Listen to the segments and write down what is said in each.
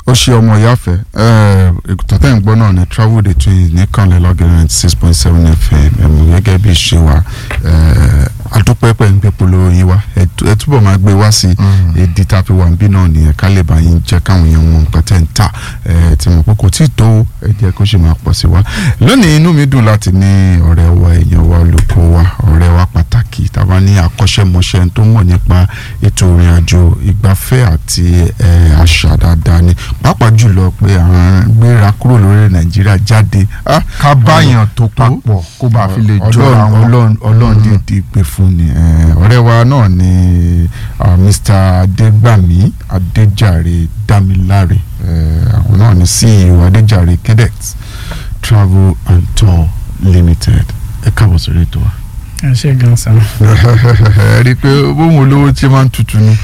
ó ṣe ọmọ ìyáfẹ́ ètò tẹ́ ń gbọ́ náà ní travel the twins ní kànlẹ́ lọ́gẹ̀rẹ́ six point seven fm ẹ̀mú gẹ́gẹ́ bí ṣe wà adúpẹ́ pẹ́ ń gbé polówó yín wá ẹ túbọ̀ máa gbé wá sí èdè tàbí wà níbí náà nìyẹn ká lè bá yín jẹ́ káwọn èèyàn wọn nǹkan tẹ́ ń tà tí mo pé kò tí ì tó ẹ jẹ́ kó ṣe máa pọ̀ sí wa lónìí inú mi dùn láti ní ọ̀rẹ́ wa èèyàn wa olùkọ́ wa ọ̀rẹ́ wa pàtàkì tàbá ní akọ́ṣẹ́mọṣẹ́ tó mọ̀ nípa ètò ìrìn àjò ìgbafẹ́ àti àṣà dáadáa ni pàápàá jùlọ pé àwọn gbéra kúrò lórí nàìjíríà jáde. ká báyàn tó papọ̀ kó bá fi lè jọra wọn. ọlọ́run dídì pé fún ni ọ̀rẹ́ wa náà ni mr adégbàmí adéjàre dámiláre àwọn náà ni ceo adéjàre cadet travel and tour limited ẹ káàbọ̀ sórí ètò wa ẹ ṣe gan san. ẹ rí i pé bóun olówó tí máa ń tutù ni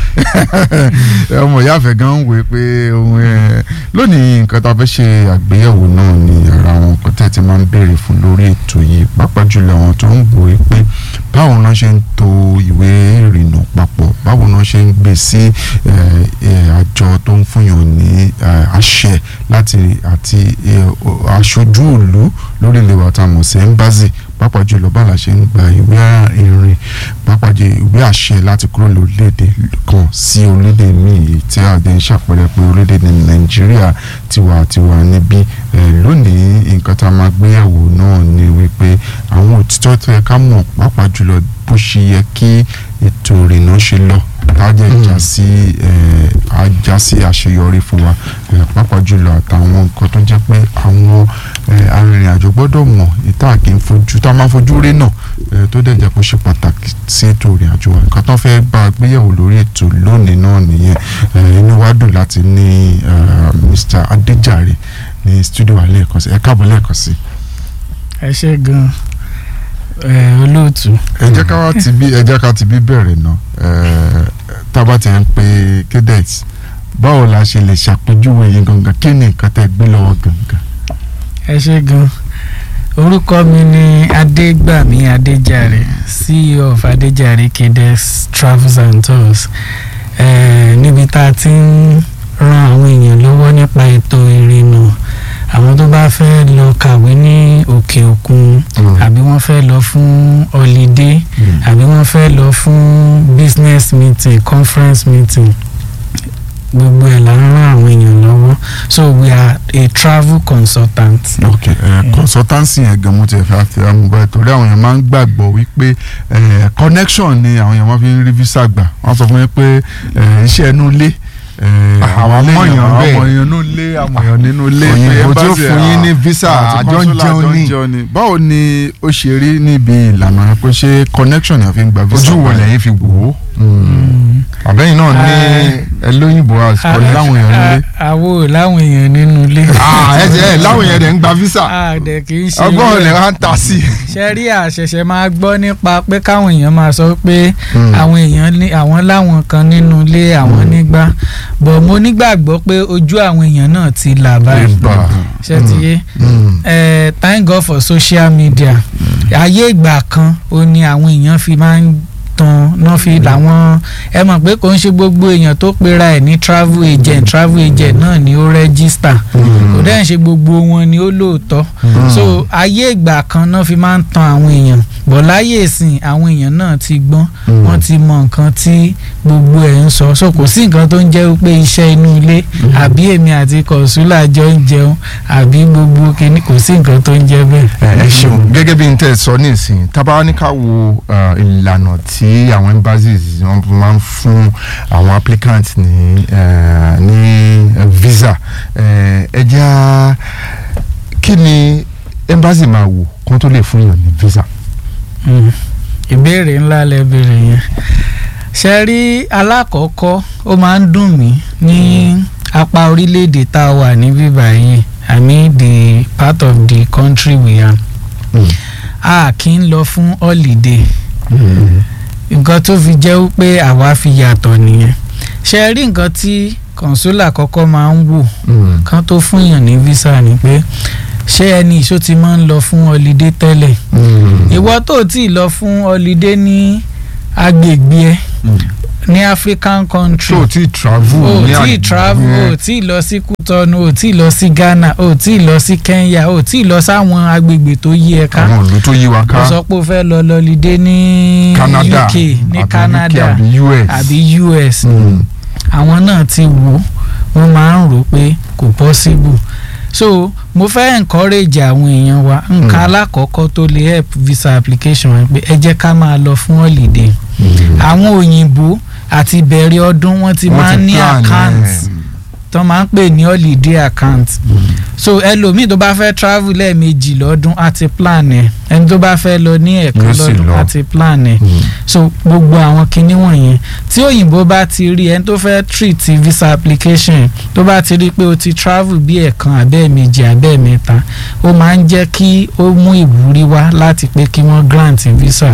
ọmọ ìyáàfẹ́ gan ń wé pé ohun ẹ lónìí nǹkan tá a fẹ́ ṣe àgbéyẹ̀wò náà ni ara àwọn nǹkan tẹ́ ti máa ń béèrè fún lórí ètò yìí pàápàá jùlọ àwọn tó ń wò ó pé báwo náà ṣe ń to ìwé ìrìnnà papọ̀ báwo náà ṣe ń gbé sí àjọ tó ń fúnyàn ní àṣẹ láti àti aṣojú ìlú lórílẹ̀ wa tá a mọ̀ sí ẹ́mbázì pàápàá jùlọ bá la ṣe ń gba ìwé ìrìn pàápàá jù ìwé àṣẹ láti kúrò lórílẹ̀‐èdè kan sí orílẹ̀‐èdè míì tí a dẹ̀ ń ṣàpẹẹrẹ pé orílẹ̀‐èdè nàìjíríà tiwa tiwa níbí lónìí nǹkan tá a máa gbé yẹ̀wò náà ni wípé àwọn òtítọ́ tó yẹ ká mọ̀ pàápàá jùlọ bó ṣe yẹ kí ètò ìrìnnà ṣe lọ tájẹ́ ìjà sí ajá sí àṣeyọrí fún wa pàápàá jùlọ àtàwọn nǹkan tó jẹ́ pé àwọn arìnrìn-àjò gbọ́dọ̀ mọ̀ ìta kì í fojú tá a máa fojú rí náà tó dẹ̀ jẹ́ kó ṣe pàtàkì sí ètò ìrìn-àjò wa nǹkan tó fẹ́ bá a gbéyẹ̀wò lórí ètò lónìí náà nìyẹn inú wa dùn láti ní Mr. Adéjàre ní studio wa lẹ́ẹ̀kan sí ẹ káàbọ̀ lẹ́ẹ̀kan sí. ẹ ṣe gan olóòtú. ẹ jẹ́ ká wá ti bí ẹ jẹ́ ká ti bí bẹ̀rẹ̀ náà tábà ti ń pe cadet báwo la ṣe lè ṣàpèjúwe yín gangan kí ni nǹkan tẹ́ gbé lọ́wọ́ gangan. ẹ ṣe gan orúkọ mi ni adégbàmí adéjàre ceo of adéjàre cadets travels and tours níbi tá a ti ń ran àwọn èèyàn lọ́wọ́ nípa ètò ìrìnnà àwọn tó bá fẹ́ lọ kàwé ní òkè òkun àbí wọ́n fẹ́ lọ fún holiday àbí wọ́n fẹ́ lọ fún business meeting conference meeting gbogbo ẹ̀ la ń ràn àwọn èèyàn lọ́wọ́ so we are a travel consultant. ok uh, consultancy yẹn gan mo ti fẹ́ àti amúgbá torí àwọn èèyàn máa ń gbàgbọ́ wípé connection ni àwọn èèyàn máa fi ń rí visa gbà wọ́n sọ fún mi pé iṣẹ́ inú ilé àwọn amọ̀yàn bẹ́ẹ̀ àwọn èèyàn nínú ilé àwọn èèyàn nínú ilé òyìnbó tí ó fún yín ní visa àjọ ń jẹun ní. báwo ni ó ṣe rí níbi ìlànà pé ṣé connection yẹn fi ń gba visa. ojú wo lẹ́yìn fi wò ó àbẹ́yìn náà ní ẹlóyìnbó àsìkò láwọn èèyàn nílé. àwo láwọn èèyàn nínú ilé. ẹ jẹ́ láwọn èèyàn dẹ̀ ń gba visa àdẹ kì í ṣe ọgbọ́n olè wa ń ta sí. ṣe rí àṣẹ̀ṣẹ̀ máa gbọ́ nípa pé káwọn èèyàn máa sọ pé àwọn èèyàn ní àwọn láwọn kan nínú ilé àwọn nígbà bọ̀ mo nígbàgbọ́ pé ojú àwọn èèyàn náà ti là báyìí ṣe ti yé thank God for social media ayé ìgbà kan ó ní àwọn èèyàn fi máa ń tan náà fi làwọn ẹ mọ̀ pé kò ń ṣe gbogbo èèyàn tó pera ẹ̀ ní travel agent travel agent náà ni ó rẹ́gísítà kò dẹ́n ṣe gbogbo wọn ni ó lóòótọ́ so ayé ìgbà kan náà fi máa ń tan àwọn èèyàn bọ̀ láyé ìsìn àwọn èèyàn náà ti gbọ́n wọ́n ti mọ nǹkan tí gbogbo ẹ̀ ń sọ so kò sí nǹkan tó ń jẹ́ pé iṣẹ́ inú ilé àbí èmi àti kọ̀sùlà jọ ń jẹun àbí gbogbo kìíní kò sí nǹkan tó ń jẹ́ bẹ́ẹ̀. ẹ ṣeun gẹ́gẹ́ bí n tẹ́ sọ ní ìsìn tábà ní ká wo ìlànà tí tí àwọn embassies wọn máa ń fún àwọn applicants ní ní visa ẹ jẹ́ kí ni embassy máa wò kó tó lè fún yàn ní visa. ìbéèrè ńlá lẹ béèrè yẹn ṣe rí alákọ̀ọ́kọ́ ó máa ń dùn mí ní apá orílẹ̀-èdè tá a wà ní bíbá yìí i mean the part of the country we are a kì í lọ fún holiday. Mm nǹkan tó fi jẹ́ pé àwa fi yàtọ̀ nìyẹn ṣe rí nǹkan tí kọ̀ǹsólà kọ́kọ́ máa ń wò kán tó fún yàn ní visa ni pé ṣé ẹni ìṣó ti máa ń lọ fún ọlídé tẹ́lẹ̀ ìwọ tó ti lọ fún ọlídé ní agbègbè ẹ ní African country tó o ti travel o ní tí àgbẹ̀- travel o tí lọ sí Kútọ́nù o tí lọ sí Ghana o tí lọ sí Kenya o tí lọ sáwọn agbègbè tó yí ẹ ká àwọn ìlú tó yí wa o ká sọ pé o fẹ́ lọ lọlídé ní Canada UK ní àbí Canada UK àbí US àbí US Mm. àwọn náà ti wò ó wọ́n máa ń rò pé kò possible so mo fẹ́ encourage àwọn èèyàn wa nǹkan alákọ̀ọ́kọ́ tó lè help visa application wa pé ẹ jẹ́ ká máa lọ fún holiday àwọn òyìnbó àti ìbẹ̀rẹ̀ ọdún wọ́n ti Wọ́n máa ti ń ní plan account ẹ̀. tó máa ń pè ní holiday account so ẹlòmíì tó bá fẹ́ travel lẹ́ẹ̀mejì lọ́dún á ti plan ẹ̀ ẹni tó bá fẹ́ lọ ní ẹ̀kan Yóò sì lọ́dún lọ. á ti plan ẹ̀ Mm. so gbogbo àwọn kinní wọ̀nyẹn tí òyìnbó bá ti rí ẹni tó fẹ́ treat visa application tó bá ti rí pé o ti travel bí ẹ̀kan abẹ́ẹ̀mejì abẹ́ẹ̀mẹ́ta ó máa ń jẹ́ kí ó mú ìwúrí wá láti pé kí wọ́n grant visa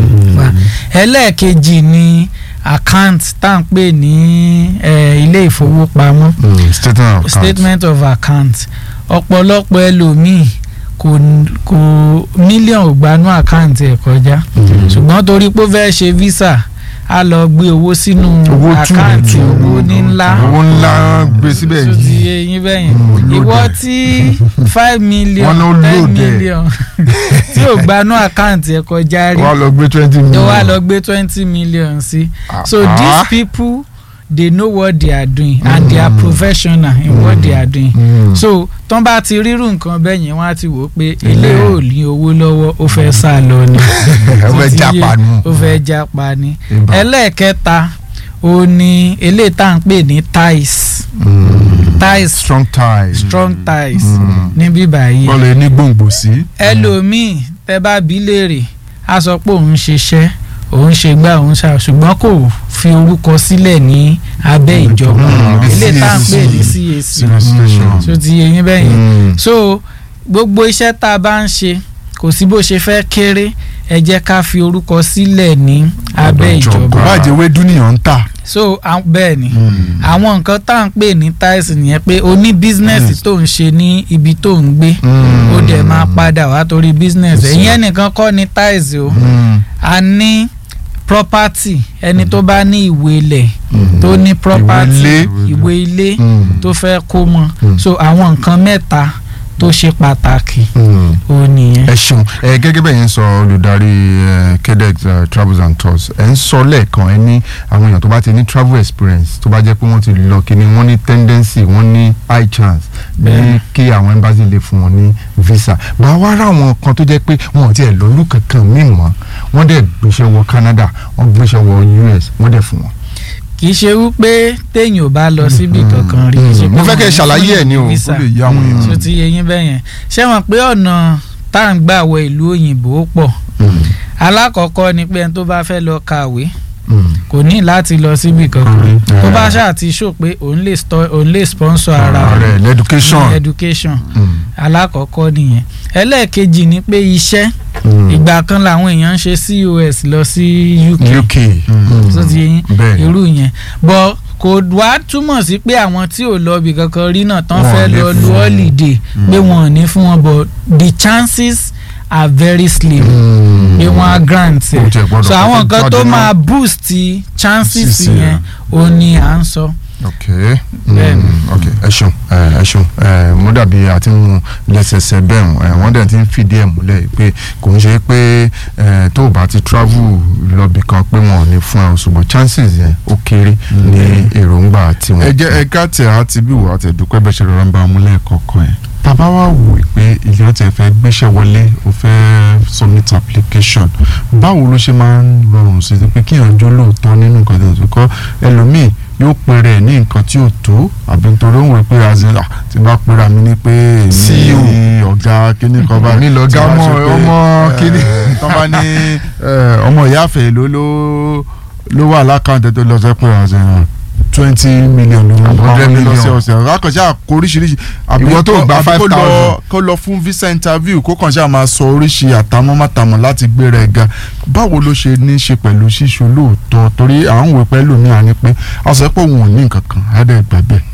wa ẹlẹ́ẹ̀kejì ni account tá à ń pè ní eh, ilé ìfowópamọ́ Mm. statement of account. statement of account ọ̀pọ̀lọpọ̀ ẹlòmíì kò kò mílíọ̀nù ò gbanú àkáǹtì ẹ̀ kọjá Mm. ṣùgbọ́n torí pé ó fẹ́ ṣe visa a lọ gbé owó sínú owó tù àkáǹtì ní owó ní ńlá owó ńlá gbé síbẹ̀ tó ti yìí yé yín bẹ́yẹn Mm, ìwọ load ẹ̀. tí five million Wọ́n ló ten load ẹ̀. million tí ò gbanú àkáǹtì ẹ̀ kọjá rí wà á lọ gbé twenty tó million. wá lọ gbé twenty million sí so Ah. these people they know what they are doing and they are Mm. professional in what they are doing Mm. so tán bá ti rírun nǹkan bẹ́ẹ̀ yẹn wọ́n á ti wò ó pé Ilé. ilé ò ní owó lọ́wọ́ ó fẹ́ sá lọ ni ó fẹ́ Títí jápa yé, nù. ó fẹ́ jápa ni Ìbá. ẹlẹ́ẹ̀kẹta ó ní eléyìí tá à ń pè ní ties Mm. ties strong ties. strong ties Mm. níbí báyìí bọ́ọ̀lù ní gbòǹgbò sí. ẹlòmíì tẹ bá bí léèrè á sọ pé òun ṣiṣẹ́ òun ṣe gbá òun ṣá ṣùgbọ́n kò fi orúkọ sílẹ̀ ní abẹ́ ìjọba Mm. ilé tá à ń pè ní CAC. CAC Registration. tó ti yé yín bẹ́yẹn Mm. so gbogbo iṣẹ́ tá a bá ń ṣe kò sí bó ṣe fẹ́ kéré ẹ jẹ́ ká fi orúkọ sílẹ̀ ní abẹ́ ìjọba. ìjọba kò bá jẹ́ wédú nìyàn ń tà. so à- bẹ́ẹ̀ ni Mm. àwọn nǹkan tá à ń pè ní ties nìyẹn pé o ní bísínẹ́sì tó ń ṣe ní ibi tó ń gbé Mm. ó dẹ̀ máa padà wá torí bísínẹ́sì Yes, sir. ìyẹn nìkan kọ́ ni ties o Mm. a ní property ẹni tó bá ní ìwé ilẹ̀ Mm. tó ní property ilé. ìwé ilé Mm. tó fẹ́ kó mọ́ Mm. so àwọn nǹkan mẹ́ta tó ṣe pàtàkì Mm. ó nìyẹn. ẹ ṣeun ẹ gẹ́gẹ́ bẹ́ẹ̀ yẹn sọ olùdarí ẹ, kedex ẹ, travels and tours ẹ ń sọ lẹ́ẹ̀kan ẹ ní àwọn èèyàn tó bá ti ní travel experience tó bá jẹ́ pé wọ́n ti lọ kíní wọ́n ní tendency wọ́n ní high chance ní Bẹ́ẹ̀. kí àwọn embassy lè fún wọn ní visa bá a wá rà àwọn kan tó jẹ́ pé wọn ò tiẹ̀ lọ́lú kankan míì mọ́ wọ́n dẹ̀ gbéṣẹ́ wọ Canada wọ́n gbéṣẹ́ wọ US wọ́n dẹ̀ fún wọn. kì í ṣe wípé téèyàn ò bá lọ síbi kankan rí kì í ṣe pé mo fẹ́ kẹ́ ẹ wọ́n ṣàlàyé fún ẹ̀ ní o. visa. ó lè yá àwọn èèyàn. so ti yẹ yín bẹ́yẹn ṣé wọn pé ọ̀nà tá à ń gbà wọ ìlú òyìnbó pọ̀ Mm. alákọ̀ọ́kọ́ ni pé ẹni tó bá fẹ́ lọ kàwé Mm. kò ní láti lọ síbi kankan Mm. tó bá ṣáà ti ṣó pé òun lè sto- òun lè sponsor ara ààrẹ rẹ̀ education. ní education Mm. alákọ̀ọ́kọ́ nìyẹn ẹlẹ́ẹ̀kejì ni pé iṣẹ́ Mm. ìgbà kan làwọn èèyàn ń ṣe COS lọ sí UK UK. tó ti yín bẹ́ẹ̀ ni. irú yẹn bọ kò wá túmọ̀ sí pé àwọn tí ò lọ ibì kankan rí náà tán Wọn ò fẹ́ ní lọ fún lu wọn. holiday pé wọn ò ní fún wọn but the chances are very slim Mm. pé wọ́n á grant Kò tiẹ̀ ẹ̀ gbọ́dọ̀ so àwọn kọ́kọ́ nǹkan tó jáde náà. máa boost chances Sísè, yẹn ó ní à ń sọ. ok Bẹ́ẹ̀ ni. Mm, ok ẹ ṣeun ẹ ẹ ṣeun ẹ mo dàbí àti mu lẹ́sẹsẹ bẹ́ẹ̀ ẹ wọ́n dẹ̀ ti ń fìdí ẹ̀ múlẹ̀ pé kò ń ṣe pé ẹ tó o bá ti travel lọ́bì kan pé wọn ò ní fún ẹ o ṣùgbọ́n chances yẹn ó kéré ní èròǹgbà tiwọn. ẹ jẹ́ ẹ ká tẹ̀ á ti bí wò á tẹ̀ dúpẹ́ bẹ́ẹ̀ ṣe rọra ń bá ọmú lẹ́ẹ̀kọ̀ọ̀kan ẹ̀. tàbá wá wò ó pé ilé ọ̀tẹ̀ fẹ́ gbéṣẹ́ wọlé ó fẹ́ submit application báwo ló ṣe máa ń rọrùn sí i pé kí ìyànjọ́ lóòótọ́ nínú nǹkan tó ń sọ kọ́ ẹlòmíì yóò pèrè ní nǹkan tí ò tó àbí nítorí òun rò pé azin ah tí bá pèrè mi ní pé èmi CEO. ni ọ̀gá kíní kan báyìí Èmi lọ̀gá tí wọ́n ọmọ- sọ pé, ọmọ eh, kíní. tó bá ní eh, ọmọ ìyá àfẹ́ ló ló ló wà lákàntẹ́ tó lọ sọ pé azin twenty million ló ń Hundred pa wọlé million. lọ́sẹ̀ọ̀sẹ̀ rákànṣá kó oríṣiríṣi àbí Ìwọ tó kó- gba àbí kó lọ- 5,000. kó lọ fún visa interview kó kàn ṣáà máa sọ oríṣi àtàmọ́ mátàmọ́ láti gbéra ẹ̀ ga báwo ló ṣe ní í ṣe pẹ̀lú ṣíṣe olóòótọ́ torí à ń wò pẹ́lú mi àní pé a sọ pé òun ò ní nǹkan kan á dẹ̀ gbà bẹ́ẹ̀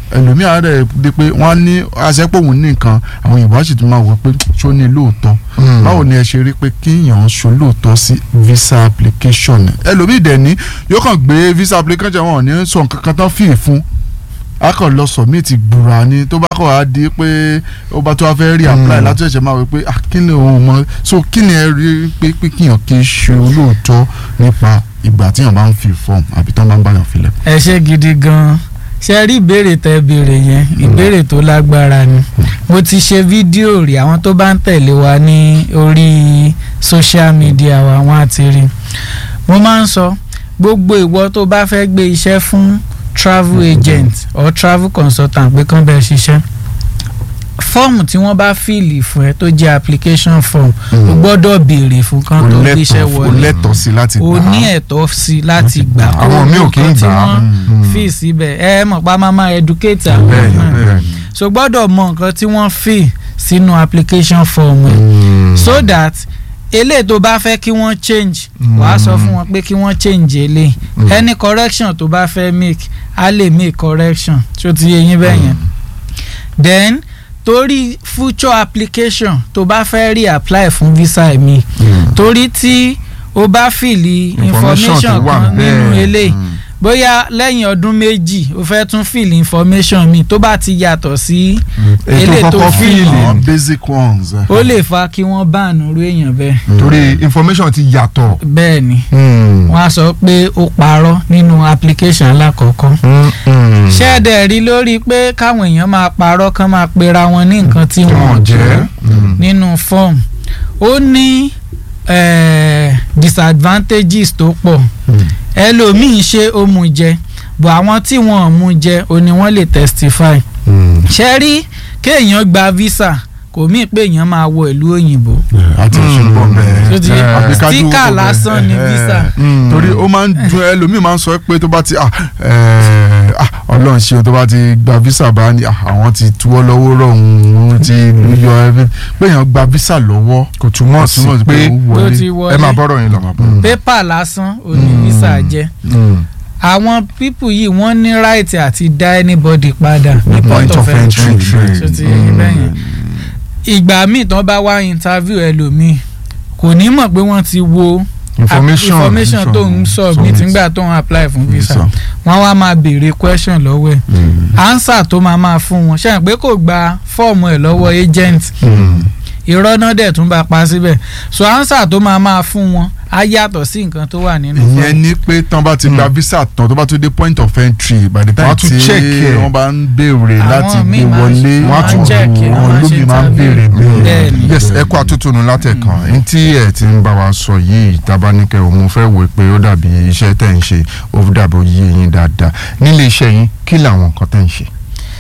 ẹlòmíà rẹ̀ di pé wọ́n á ní aṣẹ́pọ̀ òun ní nǹkan àwọn òyìnbó á sì tún máa wọ pé ṣó ní lóòótọ́ Mm. báwo ni ẹ ṣe rí pé kíyàn ṣo lóòótọ́ sí visa application ẹlòmíì dẹ̀ ní yóò kàn gbé visa application wọn ò ní sọ nǹkan kan tán fìyè fún a kàn lọ submit gbùrà ni tó bá kàn á di pé ó bá tó wá fẹ́ rí apply Mm. láti ẹ̀ṣẹ̀ máa wí pé ah kí ni òun mọ so kí ni ẹ rí pé pé kíyàn kì í ṣe olóòótọ́ nípa ìgbà tíyàn bá ń fi form àbí tán bá ń báyàn filẹ̀. ẹ ṣe gidi gan ṣe rí ìbéèrè tẹ béèrè yẹn ìbéèrè tó lágbára ni mo ti ṣe fídíò rí àwọn tó bá ń tẹ̀lé wa ní orí social media wa wọ́n á ti rí mo máa ń sọ gbogbo ìwọ tó bá fẹ́ gbé iṣẹ́ fún travel agent or travel consultant pé kán bẹ́ẹ̀ ṣiṣẹ́ fọ́ọ̀mù tí wọ́n bá fìlì fún ẹ tó jẹ́ application form o gbọ́dọ̀ béèrè fún kán tó gbéṣẹ́ o wọlé lẹ́tọ̀ọ́ sí láti o gbà á. ní ẹ̀tọ́ sí láti gbà Àwọn míì ò kí ń nǹkan tí gbà á. wọ́n Mm. fi síbẹ̀ ẹ mọ̀ pa máa máa educate àwọn bẹ́ẹ̀ ni náà bẹ́ẹ̀ ni. so gbọ́dọ̀ mọ nǹkan tí wọ́n fi sínú application form ẹ̀ Mm. so that eléyìí tó bá fẹ́ kí wọ́n change wàá sọ fún wọn pé kí wọ́n change eléyìí Mm. any correction tó bá fẹ́ make á lè make correction tí ó ti yé yín bẹ́ẹ̀ yẹn then torí future application tó bá fẹ́ reapply fún visa mi Mm. torí tí o bá fìlì Information information tó wà kan nínú bẹ́ẹ̀. eléyìí bóyá lẹ́yìn ọdún méjì o fẹ́ tún fìlì information mi tó bá ti yàtọ̀ sí èyí eléyìí tó tó kọ́kọ́ fíìlì. fíìlì àwọn basic ones. eh. ó lè fa kí wọ́n báànù irú èèyàn bẹ́ẹ̀ torí information ti yàtọ̀. bẹ́ẹ̀ ni Mm. wọ́n á sọ pé ó parọ́ nínú application alákọ̀ọ́kọ́ Mm, mm. ṣẹ́ẹ̀dẹ̀ rí lórí pé káwọn èèyàn máa parọ́ kán máa pera wọn ní nǹkan tí tí wọ́n wọ́n jẹ́ jẹ́. Mm. nínú form ó ní eh, disadvantages tó pọ̀ Mm. ẹlòmíín ṣe ó mú jẹ bọ̀ àwọn tí wọn ò mú jẹ ó ní wọ́n lè testify Mm. ṣe rí kéèyàn gba visa kò mí pé èèyàn máa wọ ìlú òyìnbó àti ìṣubọ̀ bẹ́ẹ̀. tó ti yé Eh, àbí ká dúró stika bẹ́ẹ̀. lásán ni Eh, visa Mm. torí ó máa ń dùn ẹlòmíì máa ń sọ pé tó bá ti ah, eh, ah, ọlọ́run ṣe o tó bá ti gba visa bá ní ah, àwọn ti tuwọ́ lọ́wọ́ rọ̀ òun ti yọ ẹbí pé èèyàn gba visa lọ́wọ́ kò túmọ̀ sí túmọ̀ sí pé ó ló wọlé. ti ẹ máa wọlé bọ́rọ̀ yín lọ. Mm. pépà lásán ó ní Mm. visa jẹ́ Mm. àwọn pípù yìí wọ́n ní right àti dá anybody padà ní point of entry tó ti yé bẹ́ẹ̀ yẹn ìgbà míì tán bá wá interview ẹlòmíì kò ní mọ̀ pé wọ́n ti wo information information tó ń submit submit. nígbà tó ń apply fún visa Visa. wọ́n wá máa béèrè question lọ́wọ́ ẹ̀ answer tó máa máa fún wọn ṣe é pé kò gba fọ́ọ̀mù ẹ̀ lọ́wọ́ agent Mm. irọ́ náà dẹ̀ tún bá pa síbẹ̀ so answer tó máa máa fún wọn á yàtọ̀ sí nǹkan tó wà nínú ìyẹn fọ́ọ̀mù. ni pé tán bá ti gba visa tán tó bá tó dé point of entry by the time Wọ́n á tún tí check ẹ̀. wọ́n bá ń béèrè Àwọn láti míì gbé máa ń wọlé ṣe- wọ́n á tún check ẹ̀, àwọn wọ́n á ṣe olómi máa ń béèrè interview. bẹ́ẹ̀. Bẹ́ẹ̀ni. yes ẹ kó àtúntò látẹ̀kàn ní tí ẹ ti ń bá wa sọ yìí tabaníkẹ́ o mo fẹ́ wò pé ó dàbí iṣẹ́ tẹ̀ ń ṣe ó dàbí oyè yín dáadáa nílé iṣẹ́ yín kí làwọn nǹkan tẹ̀ ń ṣe.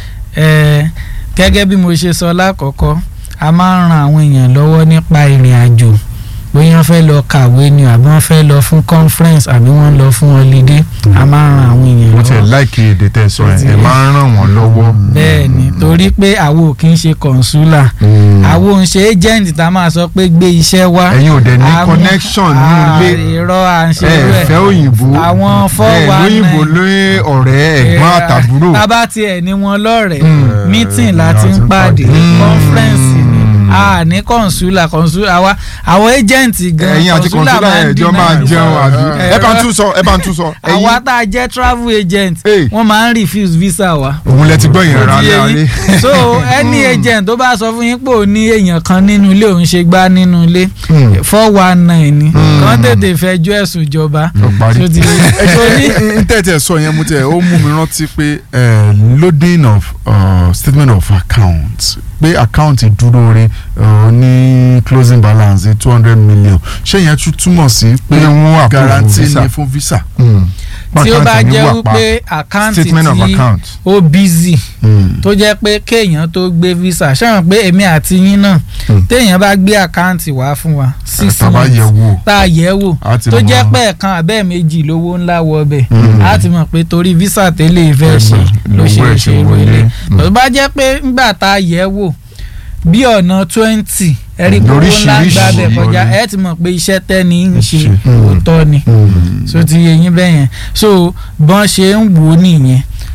Ẹ, gẹ́gẹ́ bí mo ṣe sọ lákọ̀ọ́kọ́ a máa ń ran àwọn èèyàn lọ́wọ́ nípa ìrìn àjò bóyá wọ́n fẹ́ lọ kàwé ni àbí wọ́n fẹ́ lọ fún conference àbí wọ́n lọ fún holiday a máa ń ran àwọn èèyàn mo tiẹ̀ lọ́wọ́. láìkí èdè tẹ́ ẹ sọ ẹ̀ Ti- ẹ máa ń ràn wọ́n lọ́wọ́. bẹ́ẹ̀ ni torí pé àwo ò kí ń ṣe consular àwo ń ṣe agent tá a máa sọ pé gbé iṣẹ́ wá. ẹ̀yin ò dẹ̀ ní Àwọn- connection ní Ah, ilé irọ́ à ń ṣe ẹ irú ẹ̀. fẹ́ òyìnbó àwọn four ẹ one lóyìnbó nine. lóyè ọ̀rẹ́ ẹ̀gbọ́n Eh, àtàbúrò. tábà tiẹ̀ ní wọn lọ́rẹ̀ẹ́ Mm. meeting láti ń pàdé Mm. conference ni Mm. a ní consular consular àwa àwọn agent gan ẹ̀yin àti consular kọ̀ǹsúlà máa ń ẹ̀jọ́ máa deny jẹun visa. àbí. Eh, ẹ bá ń tún sọ ẹ bá ń tún sọ. àwa tá a jẹ́ travel agent Hey. wọ́n máa ń refuse visa wa. òun lẹ ti gbọ́ yẹn rà Ó ti yé láre. yín. so any agent tó bá sọ fún yín pé ò ní èèyàn kan nínú ilé òun ṣe gbá nínú ilé Mm. four one nine ni Mm. kàn tètè fẹjọ́ ẹ̀sùn ìjọba Ó parí. tó ti yé yín. So ní- n tẹ́tẹ̀ sọ yẹn mo tẹ̀ ó mú mi rántí pé eh, loading of uh, statement of account pé account dúró re uh, ní closing balance two hundred million ṣé yẹn tún túmọ̀ sí pé Pé wọ́n approve guarantee visa. ni fún visa. Mm. tí ó bá Àkáǹtì jẹ́ wà pa. wípé àkáǹtì statement of tí account. ó busy Mm. tó jẹ́ pé kéèyàn tó gbé visa ṣáà pé èmi àti yín náà Hmm. téèyàn bá gbé àkáǹtì wá fún wa six tá a bá yẹ̀ months wò. tá a yẹ̀ wò a ti tó mọ̀. jẹ́ pé ẹ̀kan àbẹ́ méjì lówó ńlá wọ ọbẹ̀ Hmm. a ti mọ̀ pé torí visa tẹ́lẹ̀ fẹ́ ṣe ló ṣe lówó ẹ̀ ṣe ṣe irú wọlé. ilé Hmm. tó bá jẹ́ pé ńgbà tá a yẹ̀ wò bí ọ̀nà twenty ẹ̀rí pé owó ńlá Lóríṣiríṣi gbàbẹ̀ kọjá wọlé. ẹ̀ ti mọ̀ pé iṣẹ́ tẹ́ni ń ṣe Ṣe. òótọ́ ni Mm. so ti yé yín bẹ́ẹ̀ yẹn so bọ́n ṣe ń wò ó nìyẹn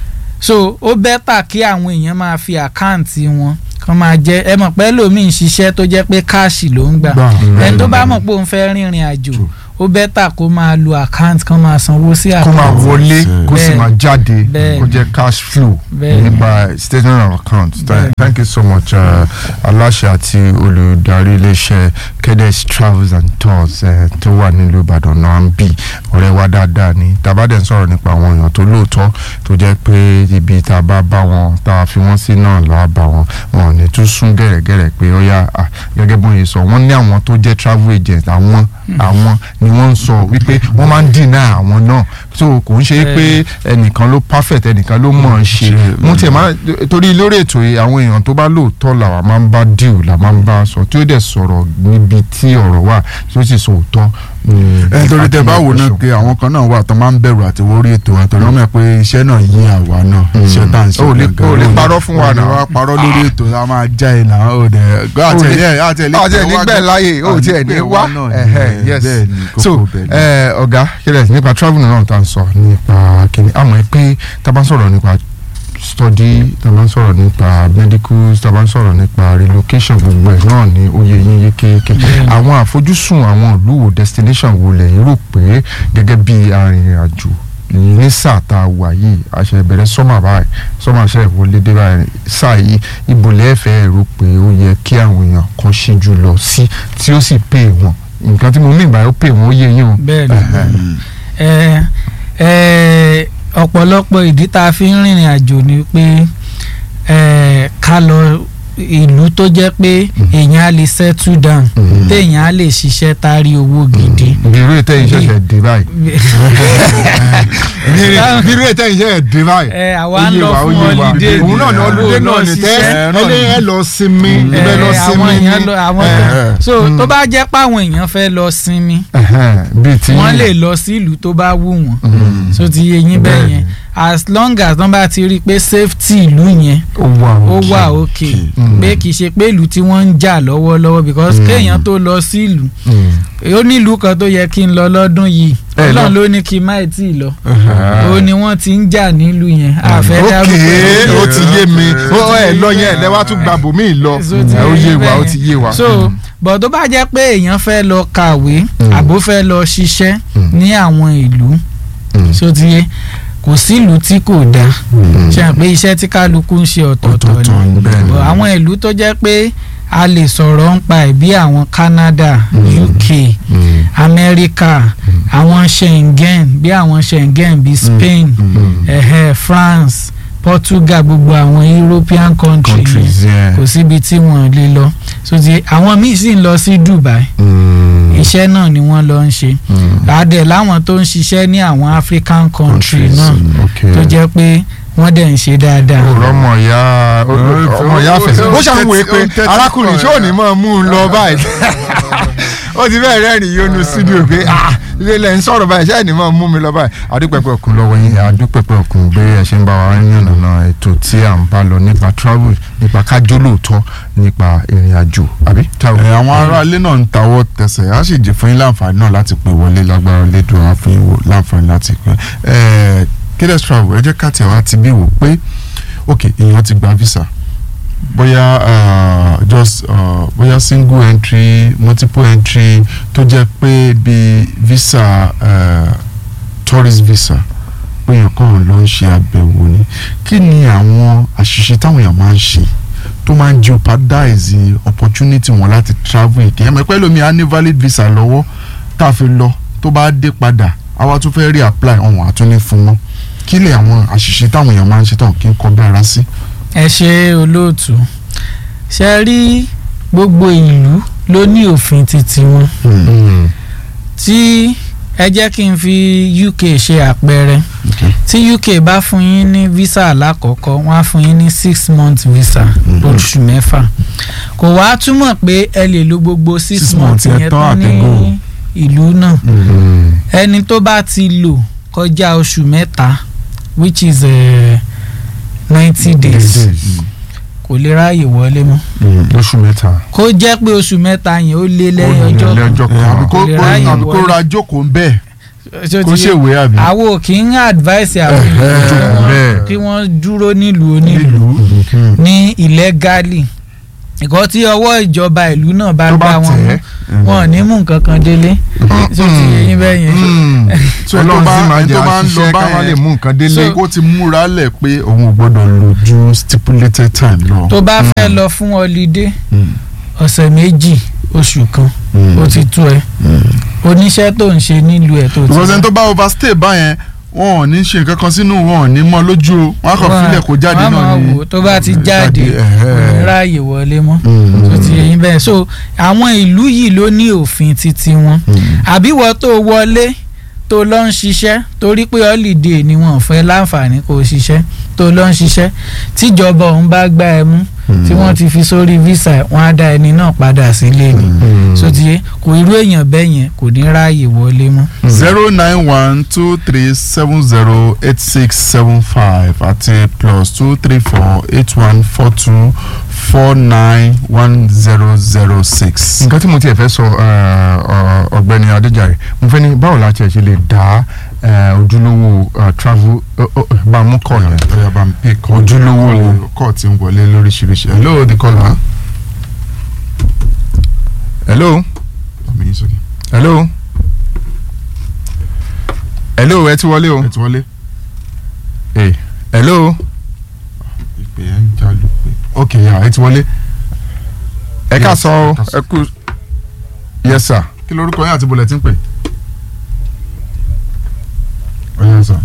so ó bẹ́tà kí àwọn èèyàn máa fi àkáǹtì wọn kàn máa jẹ ẹ mọ̀ pé lómi ń ṣiṣẹ́ tó jẹ́ pé káàṣì ló ń gbà ẹni tó bá mọ̀ pé òun fẹ́ rìnrìn àjò ó bẹ́tà kó máa lo àkáǹtì kan máa sanwó sí kó máa àkáǹtì wọlé kó sì Bẹ́ẹ̀. máa jáde Bẹ́ẹ̀. kó jẹ́ cash flow Bẹ́ẹ̀. nípa statement of account Th- Bẹ́ẹ̀. thank you so much uh, aláṣẹ àti olùdarí iléeṣẹ́ kedes travels and tours eh, tó wà nílùú ìbàdàn náà ń bì ọ̀rẹ́ wa dáadáa ni tàbádẹ́ ń sọ̀rọ̀ nípa àwọn èèyàn tó lóòótọ́ tó jẹ́ pé ibi tá a bá bá wọn tá a fi wọ́n sí náà lọ́wọ́ bá wọn wọn ò ní tún sún gẹ̀rẹ́gẹ̀rẹ́ pé ó yá ah, gẹ́gẹ́ bó yẹ sọ wọ́n ní àwọn tó jẹ́ travel agent àwọn àwọn ni wọ́n ń sọ wípé wọ́n máa ń dìnnà àwọn náà so kò ń ṣe pé ẹnìkan ló perfect ẹnìkan ló mọ̀ ọ́n ṣe mo tiẹ̀ máa torí lórí ètò yìí àwọn èèyàn tó bá lóòótọ́ làwa máa ń bá deal là máa ń bá sọ tí ó dẹ̀ sọ̀rọ̀ níbi tí ọ̀rọ̀ wà tí ó sì sọ òótọ́. ẹ torí tẹ bá wò náà pé àwọn kan náà wà tó máa ń bẹ̀rù àti wọrí ètò wa torí wọ́n mọ̀ pé iṣẹ́ náà yí àwa náà iṣẹ́ tá à ń ṣe O lè- gangan. o lè parọ́ fún wa O lè náà. wá parọ́ lórí ètò a máa já ẹ náà ó dẹ̀ gbọ́ àti ẹ̀ ní àti ẹ̀ ní àti ẹ̀ nígbẹ́ láyè ó tiẹ̀ ní wá ẹ̀hẹ̀, yes bẹ́ẹ̀ ni so kókó bẹ́ẹ̀ ni. ẹ, ọ̀gá kílẹ̀ nípa travel náà tá à ń sọ nípa kíni àmọ́ ẹ pé tá a bá ń sọ̀rọ̀ nípa study tá a bá ń sọ̀rọ̀ nípa medicals tá a bá ń sọ̀rọ̀ nípa relocation gbogbo ẹ̀ náà ní oyè yín yékéyéké àwọn àfojúsùn àwọn ìlú wo destination wo lẹ̀ rò pé gẹ́gẹ́ bí arìnrìn-àjò ní sáà tá a wà yìí àṣẹ ìbẹ̀rẹ̀ sọ́mà báyìí sọ́mà ṣe ìwọlé dé báyìí sáà yìí ibo lẹ́ẹ̀fẹ́ rò pé ó yẹ kí àwọn èèyàn kan ṣíjú lọ sí tí ó sì pè wọ́n nǹkan tí mo mí ìgbà ó pè wọ́n ó yé yín o. bẹ́ẹ̀ ni ẹ ẹ ọ̀pọ̀lọpọ̀ ìdí tá a fi ń rìnrìn àjò ni pé ẹ ká lọ ìlú tó jẹ́ pé èèyàn á lè settle down Mhm. téèyàn á lè ṣiṣẹ́ tá a rí owó gidi. bírú ètò yìí ṣẹ̀ṣẹ̀ dé báyìí bírú ètò yìí ṣẹ̀ṣẹ̀ dé báyìí. ẹ àwa Ó ń yé lọ wa, ó fún yé wa. holiday òun náà ní ni, ọlọ́dẹ ó lọ náà ní tẹ́ ṣiṣẹ́. ẹ ẹ lọ sinmi Ẹ, ibẹ̀ lọ àwọn sinmi èèyàn ni. lọ àwọn Ẹ, kan so mm. tó bá jẹ́ pé àwọn èèyàn fẹ́ lọ sinmi ẹhẹn, bíi ti wọ́n yín. lè lọ sí ìlú tó bá wù wọ́n Mm. so ti yé yín bẹ́ẹ̀ Bẹ́ẹ̀ni. yẹn as long as wọ́n bá ti rí i pé safety ìlú yẹn ó wà ó òkè. wà òkè Mm. pé kì í ṣe pé ìlú tí wọ́n ń jà lọ́wọ́lọ́wọ́ because Mm. kéèyàn tó lọ sí ìlú Mm. ó ní ìlú kan tó yẹ kí n lọ lọ́dún yìí Ẹ lọ. ọlọ́run ló ní kí n má tí ì lọ Ah. ó ní wọ́n ti ń jà nílùú yẹn àfẹ́ ok dárúkọ ó ti yé mi Ó ó ẹ lọ yẹn ẹ lẹ́wà tún gba bòmí lọ So ti ẹ ó yé yé wa ó bẹ́ẹ̀ ti yé wa. so bọ̀ tó bá jẹ́ pé èèyàn fẹ́ lọ kàwé Mm. àbó fẹ́ lọ ṣiṣẹ́ Mm. ní àwọn ìlú Mm. so ti yé kò sí ìlú tí kò dáa ṣe hàn pé iṣẹ́ tí kálukú ń ṣe ọ̀tọ̀ọ̀tọ̀ Ọ̀tọ̀ọ̀tọ̀ ni ni, bẹ́ẹ̀ ni. But àwọn ìlú tó jẹ́ pé a lè sọ̀rọ̀ ń pa ẹ̀ bí àwọn Canada UK Mm. America àwọn Schengen bí àwọn Schengen bí Spain Mm. ẹ̀hẹ́ France Portugal gbogbo àwọn European country yẹn countries yẹn. kò síbi tí wọ́n lè lọ so ti àwọn míì sì ń lọ sí Dubai Mm. iṣẹ́ náà ni wọ́n lọ ń ṣe Mm. adẹ̀ láwọn tó ń ṣiṣẹ́ ní àwọn African country Countries, náà okay. tó jẹ́ pé wọ́n dẹ̀ ń ṣe dáadáa. ọ̀rọ̀ ọmọ ìyá ọmọ ìyá fẹsẹ̀ ó ṣàmúwèé pé ó ń tẹ́tí arákùnrin kọ̀ tí ò ní mọ̀ mú un lọ báyìí ó ti bẹ́ẹ̀ rẹ́rìn yónú studio pé ah ilé ilẹ̀ ń sọ̀rọ̀ báyìí ṣáà ní mọ̀ mú mi lọ báyìí adúpẹ́pẹ́ òkun lọ́wọ́ yín adúpẹ́pẹ́ òkun bí ẹ ṣe ń bá wa ní ọ̀nà ètò tí à ń bá lọ nípa travel nípa kájọ́ lóòótọ́ nípa ìrìn àjò àbí. ẹ àwọn aráalé náà ń tawọ́ tẹsẹ̀ á sì jẹ́ fún yín láǹfààní náà láti pè wọlé lágbára lédùn á fún yín wò láǹfààní láti pè ẹ Kedes Travel ẹ jẹ́ ká tẹ̀ wá ti bí wò pé ok èèyàn ti gba visa bóyá uh, just uh, bóyá single entry multiple entry tó jẹ́ pé bí visa uh, tourist visa pé èèyàn kàn lọ ń ṣe àbẹ̀wò ni kí ni àwọn àṣìṣe táwọn èèyàn máa ń ṣe tó máa ń jeopardize opportunity wọn láti travel again ẹ̀mọ̀ pẹ́ lómi á ní valid visa lọ́wọ́ tá a fi lọ tó bá dé padà àwa tún fẹ́ rí apply ọ̀hún àtúní fún wọn kí lè àwọn àṣìṣe táwọn èèyàn máa ń ṣe táwọn kì í kọ bí ara sí. ẹ ṣe olóòtú ṣe rí gbogbo ìlú ló ní òfin titi wọn tí ẹ jẹ́ kí n fi UK ṣe àpẹẹrẹ tí UK bá fún yín ní visa alákọ̀ọ́kọ́ wọ́n á fún yín ní six month visa oṣù mẹ́fà kò wá túmọ̀ pé ẹ lè lo gbogbo six, Six months months yẹn yẹn tán tán ní àtẹ̀gùn. ìlú náà ẹni tó bá ti lò kọjá oṣù mẹ́ta which is ninety days kò lè ráàyè wọlé mọ́ lóṣù mẹ́ta. kó jẹ́ pé oṣù mẹ́ta yẹn ó lé lẹ́yìn ọjọ́ kan ọjọ́ ẹ, àbí kó Kò lè kó- ráyè àbí kó wọlé. ra jókòó ń bẹ́ẹ̀ Ṣó kó ti yé? ṣèwé àbí. àwọn ò kì í advice àwọn Eh, èèyàn kí wọ́n- bẹ́ẹ̀. kí wọ́n dúró nílùú onílùú ní illegally ìkọ́ tí ọwọ́ ìjọba ìlú náà bá tó bá gbá wọn tẹ̀ mú wọn ò ní mú nǹkan kan délé tó ti yé yín bẹ́ẹ̀ yẹn. So ẹni tó ọlọ́run bá- sì máa ẹni jẹ́ tó bá ń lọ àṣìṣe ká má báyẹn, lè mú nǹkan délé. So- kó ti múra lẹ̀ pé òun ò gbọ́dọ̀ lò ju stipulated time lọ. tó bá fẹ́ lọ fún holiday ọ̀sẹ̀ méjì oṣù kan ó ti tó ẹ oníṣẹ́ tó ń ṣe nílùú ẹ̀ tó ti because ẹni tó bá overstay báyẹn wọn ò ní ṣe nǹkan kan sínú wọn ò ní mọ lójú o wọn á kàn Wọ́n- filẹ̀ kó jáde wọ́n á náà máa ni. wò ó, tó bá ti jáde ẹ̀hẹ́. kò ní ráàyè wọlé mọ́ tó ti yẹ yín bẹ́ẹ̀ so àwọn ìlú yìí ló ní òfin titi wọn àbí wọ́n tó wọlé tó lọ ń ṣiṣẹ́ torí pé holiday ni wọ́n fẹ́ láǹfààní kó o ṣiṣẹ́ tó lọ ń ṣiṣẹ́ tíjọba òun bá gbá ẹ mú tí wọ́n ti fi sórí visa ẹ̀, wọ́n á dá ẹni náà padà sílé ni so ti yẹ kò irú èèyàn bẹ́ẹ̀ yẹn kò ní ráàyè wọlé mọ́. zero nine one two three seven zero eight six seven five àti plus two three four eight one four two four nine one zero zero six. nǹkan tí mo tiẹ̀ fẹ́ sọ eh, ọ- ọ̀gbẹ́ni adéjàre mo fẹ́ ní báwo la tiẹ̀ ṣe lè dá eh, ojúlówó eh, travel eh, oh, eh, bá a mú kọ̀ yẹn. ọ̀yà bá mi pè kọ́ Ojúlówó. kọ́ ti ń wọlé lóríṣiríṣi hello the caller. hello àmì yín sókè hello hello ẹ ti wọlé o ẹ ti wọlé Eh, hello ìpè ẹ̀ ń jalù pé ok yà ẹ ti wọlé ẹ ká Yes, sọ ẹ ọ ká sọ. ẹ kú yes sir kí lorúkọ yín àti bọ̀lẹ̀ tí ń pè. ọ̀yà sọ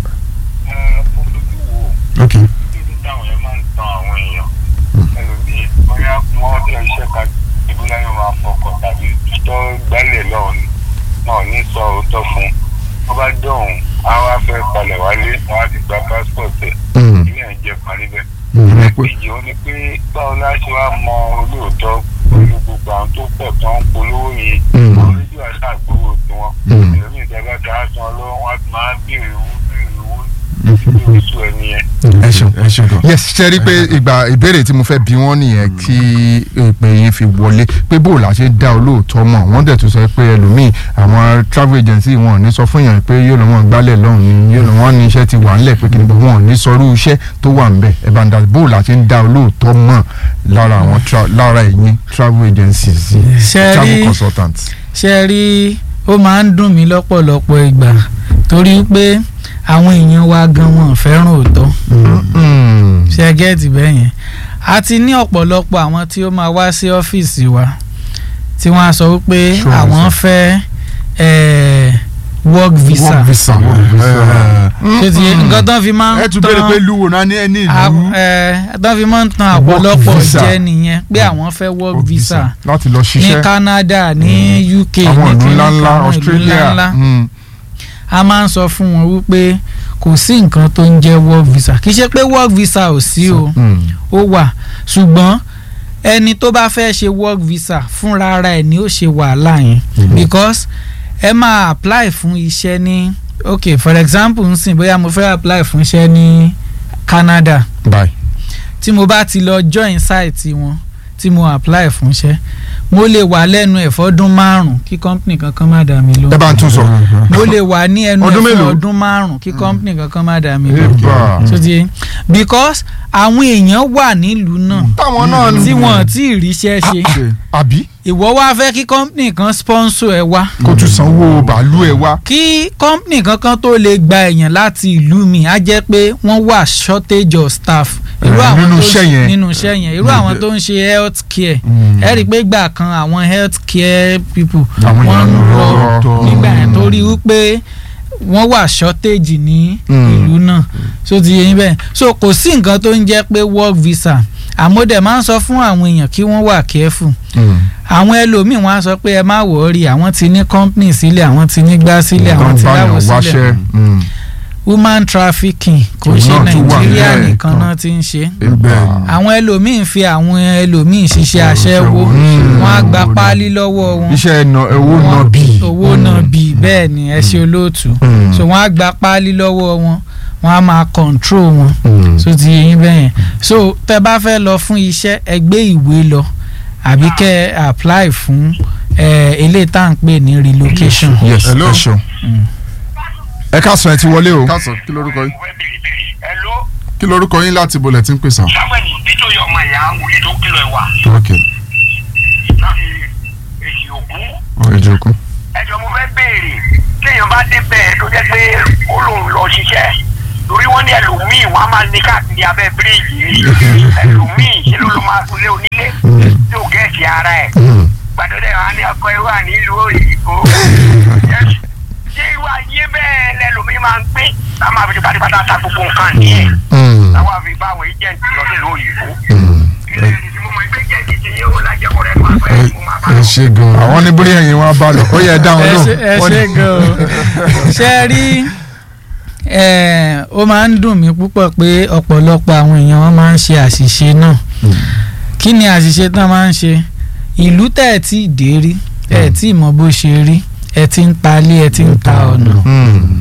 ok táwọn yẹn máa ń tan àwọn èèyàn ẹlòmíì bóyá wọ́n tẹ iṣẹ́ ká ìbúlá yóò máa fọkàn tàbí tó gbálẹ̀ lọ́hùn ni wọn ò ní sọ òótọ́ fún un wọ́n bá dọ̀hùn á wá fẹ́ palẹ̀ wálé wọ́n á ti gba passport ẹ̀ Mm. ilé ẹ̀ jẹ́ parí bẹ́ẹ̀. ìyẹn pé ìkejì ó ní pé báwo la ṣe wá mọ olóòótọ́ pẹ̀lú gbogbo àwọn tó pọ̀ tó ń polówó yìí Mm. àwọn rédíò àṣà àgbówó tiwọn Mm. ẹlòmíì ìjọba tí a san lọ́wọ́ wọn á ti máa béèrè owó béèrè owó nítorí oṣù ẹni yẹn. ẹ ṣeun ẹ ṣe gan. yes ṣe rí i pé ìgbà ìbéèrè tí mo fẹ́ bi wọ́n nìyẹn kí ìpè yín fi wọlé pé bó la ṣe dá olóòótọ́ mọ̀ wọ́n dẹ̀ tún sọ pé ẹlòmíì àwọn travel agency wọn ò ní sọ fún yàn pé yóò lọ wọn gbálẹ̀ lọ́hùn ni yóò lọ wọn ní iṣẹ́ ti wà ńlẹ̀ pé kí ni wọn ò ní sọrú iṣẹ́ tó wà ńbẹ̀ ẹ bá ń dá bó la ṣe ń dá olóòótọ́ mọ̀ lára àwọn tra- lára ẹ̀yìn travel agencies Ṣe travel rí- consultants. ṣe rí ó máa ń dùn mí lọ́pọ̀lọpọ̀ ìgbà torí pé àwọn èèyàn wa gan wọn ò fẹ́ràn òótọ́ Mm. ṣe gẹ́ẹ̀tì bẹ́ẹ̀ yẹn a ti ní ọ̀pọ̀lọpọ̀ àwọn tí ó máa wá sí ọ́fíìsì wa tí wọ́n á sọ wípé Sure, àwọn fẹ́ eh, work visa work visa. ẹ ṣé ti yé nǹkan tó fi máa ń ẹ tún béèrè pé lúwo náà ní ẹni ìlú. tó fi máa ń tan ọ̀pọ̀lọpọ̀ visa. jẹ́ nìyẹn pé àwọn fẹ́ work Work visa visa. láti lọ ní ṣiṣẹ́ Canada ní UK ní àwọn ìlú kíní kan, ńláńlá àwọn ìlú Australia. ńláńlá Mm. a máa ń sọ fún wọn wípé kò sí nǹkan tó ń jẹ́ work visa kì í ṣe pé work visa ò sí o Mm. ó wà ṣùgbọ́n ẹni tó bá fẹ́ ṣe work visa fúnra ara ẹ̀ ni ó ṣe wàhálà yẹn because ẹ máa apply fún iṣẹ́ ní ok for example nsìn bóyá mo fẹ́ apply fún iṣẹ́ ní Canada bye. tí mo bá ti lọ join site wọn tí mo apply fún iṣẹ́ mo lè wà lẹ́nu ẹ̀ fọ́dún márùn-ún kí company kankan má dà mí lóhùn ẹ bá ń tún sọ. mo lè wà ní ẹnu ẹ̀ Ọdún fún mélòó? ọdún márùn-ún kí company kankan má dà mí lóhùn Eba. so ti because àwọn èèyàn wà nílùú náà táwọn náà tí wọn tí ì ríṣẹ́ ṣe àbí ìwọ wá fẹ́ kí company kan sponsor ẹ wá kó tún sanwó bàálù ẹ wá. kí company kankan tó lè gba èèyàn láti ìlú mi á jẹ́ pé wọ́n wà shortage of staff irú Eh, àwọn nínú tó iṣẹ́ ń- yẹn. nínú iṣẹ́ yẹn irú àwọn tó ń ṣe health care ẹ rí i pé gbà kan àwọn health care people Àwọn wọ́n ń èèyàn lọ lọ. nígbà yẹn torí wípé wọ́n wà shortage ní Mm. ìlú náà so ti yẹ yín bẹ́ẹ̀ so kò sí nǹkan tó ń jẹ́ pé work visa àmọ́dẹ̀ máa ń sọ fún àwọn èèyàn kí wọ́n wà careful àwọn ẹlòmíín wọn á sọ pé ẹ má wọrí àwọn ti ní company sílẹ̀ àwọn ti ní gbá sílẹ̀ àwọn ti láwọ sílẹ̀ wáṣẹ́. woman trafficking kò Òun ṣe náà tún wà nàìjíríà nílẹ̀ nìkan kan. náà ti ń ṣe Bẹ́ẹ̀ni. àwọn ẹlòmíín fi àwọn ẹlòmíín ṣiṣẹ́ aṣẹ́wó Mm. wọn á gba páálí lọ́wọ́ wọn iṣẹ́ ẹ̀nà owó Wọn- náà bí. owó náà bí bẹ́ẹ̀ ni ẹ ṣe olóòtú Mm. so wọ́n á gba páálí lọ́wọ́ wọn wọ́n á máa control wọn Mm. so ti yẹ yín bẹ́ẹ̀ yẹn so tẹ bá fẹ́ lọ fún iṣẹ́ ẹ gbé ìwé lọ àbí kẹ́ ẹ apply fún ẹ eléyìí tá à ń pè ní relocation. yes Hello. ẹ ṣeun. ẹ ká sọ ẹ ti wọlé o. káàsán kí lorúkọ yín mo fẹ́ bèrè bèrè ẹ ló kí lorúkọ yín láti bolẹ̀ tí ń pèsè àwọn. samuel nítorí ọmọ ìyá wòlíì tó kìlọ̀ ẹ̀ wà ok láti èsì ògún ọ̀rẹ́ ìjókòó. ẹjọ́ mo fẹ́ béèrè téèyàn bá dé bẹ́ẹ̀ tó jẹ́ pé ó lòun lọ ṣiṣẹ́ torí wọ́n ní ẹlòmíì wọ́n á máa ní káàkiri abẹ́ bíríìjì ẹlòmíì ṣe ló ló máa kulé onílé tí ò gẹ̀ẹ́sì ara ẹ̀ gbàdúrà wọn á ní ọkọ ẹ wà nílùú òyìnbó ṣé irú ayé bẹ́ẹ̀ lẹ́lòmíì máa ń gbé táwọn máa fi pátápátá ta gbogbo nǹkan ní ẹ̀ táwọn àfi bá àwọn agent lọ sílùú òyìnbó ilé ìdí mo mọ ẹgbẹ́ jẹ́ ìdíje yóò lájẹ́kọ̀ọ́ rẹ̀ máa fẹ́ mo máa bá ẹ ṣe gan. àwọn ní bóyá ẹ̀yin wọn bá lọ ó yẹ dáhùn ẹ lóhùn. ṣe ẹ Wọ́n ṣe ní- gan o ṣe rí ẹ ó máa ń dùn mí púpọ̀ pé ọ̀pọ̀lọpọ̀ àwọn èèyàn wọn máa ń ṣe àṣìṣe náà kí ni àṣìṣe tán máa ń ṣe ìlú tẹ̀ ẹ̀ tí ì dé rí ẹ̀ tí ì mọ bó ṣe rí ẹ̀ tí ń ta ilé ẹ̀ tí ń ta ọ̀nà Hmm.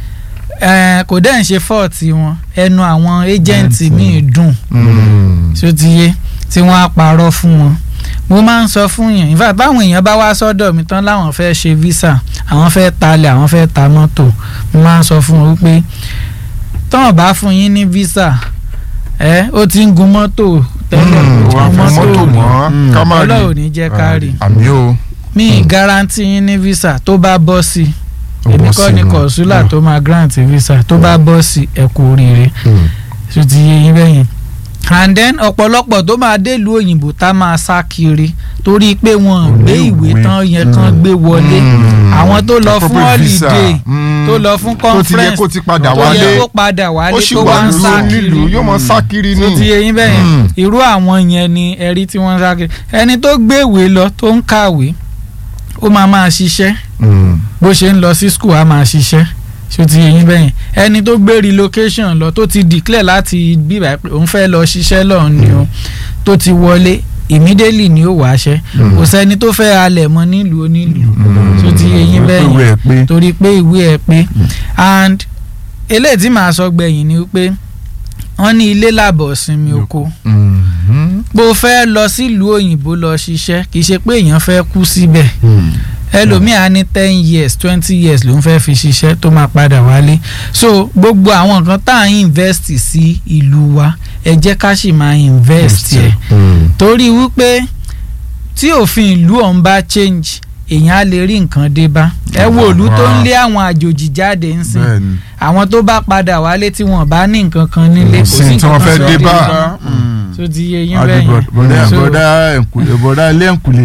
ẹ̀ kò dẹ̀ ń ṣe fọ́ọ̀tì wọn ẹnu àwọn ẹ́jẹ̀ǹtì míì dùn Hmm. tí ó ti yé tí wọ́n á parọ́ fún wọn mo máa ń sọ fún yàn in fact báwọn èèyàn bá wá sọ́dọ̀ mi tán láwọn fẹ́ ṣe visa àwọn fẹ́ talẹ̀ àwọn fẹ́ ta mọ́tò mo máa ń sọ fún wọn wípé tán bá fún yín ní visa ẹ ó ti ń gun mọ́tò tẹ́lẹ̀ Hmm. ó wọ́n á gun fi mọ́tò rí. mọ́ ká má rí. ọlọ́run ò ní jẹ́ ká rí àmì o. mi ì garanti yín ní visa tó bá bọ́ sí èmi kọ́ ni kọ̀ọ̀sùlà tó máa grant visa tó bá bọ́ sí ẹ kú oríire tó ti yé yín bẹ́yẹn and then ọ̀pọ̀lọpọ̀ tó máa délùú òyìnbó tá máa sá kiri torí pé wọn ò gbé ìwé tán yẹn kan gbé wọlé àwọn tó lọ fún holiday tó lọ fún tó ti yẹ conference kó ti padà tó yẹ wálé kó padà ó wálé sì tó wà wá ń sá lóru kiri nílùú yóò mọ sá kiri tó ti ní. yé yín bẹ́yẹn Mm. irú àwọn yẹn ni ẹ̀rí tí wọ́n ń sá kiri ẹni tó gbéwèé lọ tó ń kàwé ó máa máa ṣiṣẹ́ Hmm. bó ṣe ń lọ sí school á máa ṣiṣẹ́ ṣó ti yé yín bẹ́yẹn ẹni tó gbé relocation lọ tó ti declare láti bíbá pé òun fẹ́ lọ ṣiṣẹ́ lọ́hùn ni o tó ti wọlé immediately ni ó wáṣẹ́ Mm. kò sẹ́ni tó fẹ́ halẹ̀ mọ́ nílùú onílùú Hmm. tó ti yé yín Pé bẹ́yẹn ìwé ẹ̀ pé. torí pé ìwé ẹ̀ pé and eléyìí tí màá sọ gbẹ̀yìn ni pé wọ́n ní ilé làbọ̀ sinmi oko Hmm. bó fẹ́ lọ sílùú òyìnbó lọ ṣiṣẹ́ kì í ṣe pé èèyàn fẹ́ kú síbẹ̀ ẹlòmíì á ní ten years twenty years ló ń fẹ́ fi ṣiṣẹ́ tó máa padà wálé so gbogbo àwọn nǹkan tá à ń invest sí ìlú wa ẹ jẹ́ ká sì máa invest ẹ̀ Hmm. torí wípé tí òfin ìlú ọ̀hún bá change èèyàn á lè rí nǹkan dé bá ẹ wo ìlú tó ń lé àwọn àjòjì jáde ń sìn bẹ́ẹ̀ni. àwọn tó bá padà wálé tí wọn bá ní nǹkan kan nílé kò sí sí tí nǹkan wọ́n kan fẹ́ tó dé dé bá. bá tó ti yé yín adi bẹ́ẹ̀ bọ̀dá yẹn So- bọ̀dá ẹ̀ǹkùlé bọ̀dá ilé ẹ̀ǹkùlé.